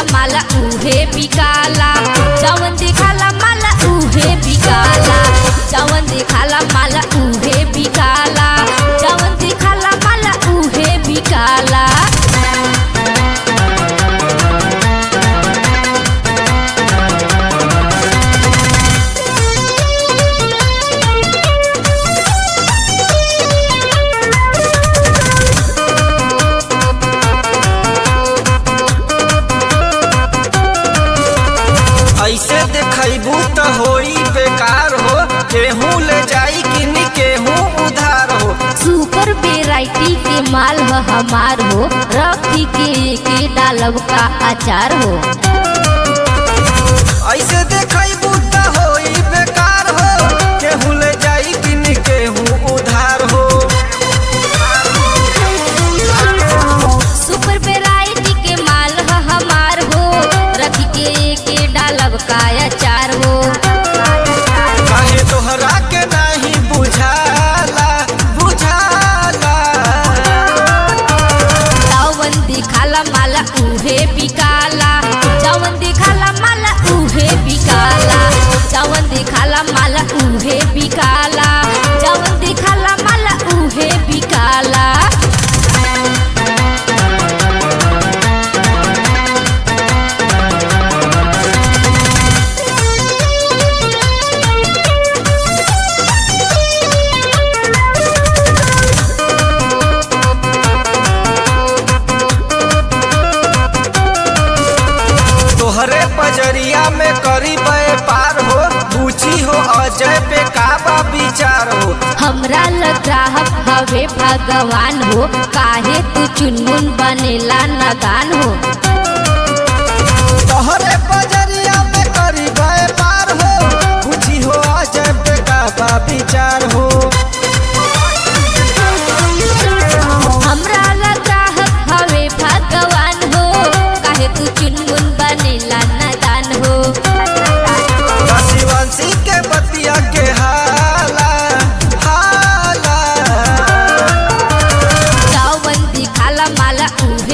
माला उहे बिकाला जवन दिखाला माला उहे बिकाला जवन दिखाला माला उहे बिकाला जवन दिखाला माला उहे बिकाला ऐसे देखबू त होई बेकार हो केहू ले जाई किन केहू उधार हो सुपर वेराइटी के माल ह हमार हो रखी के के डालब का अचार हो ऐसे देखबू त होई बेकार हो केहू ले जाई किन केहू उधार हो सुपर वेराइटी के माल ह हमार हो रखी के के डालब का अचार हो काहे तोहरा के नहीं बुझाला बुझाला जवन दिखाला माला उहे बिकाला जवन दिखाला माला उहे बिकाला जवन दिखाला माला उहे बिकाला जवन दिखाला माला उहे बिकाला तोहरे पजरिया में करी पार हो बूची हो अजय पे काबा विचार हो हमरा ग्राहक हवे भगवान हो काहे तू चुनमुन बनेला नदान हो तोहरे पजरिया में करी पार हो बूची हो अजय पे काबा विचार हो हमरा ग्राहक हवे भगवान हो काहे तू चुनमुन बनेला नदान हो शिवंशी के बतिया के हाला हाला जवन दिखाला माला उहे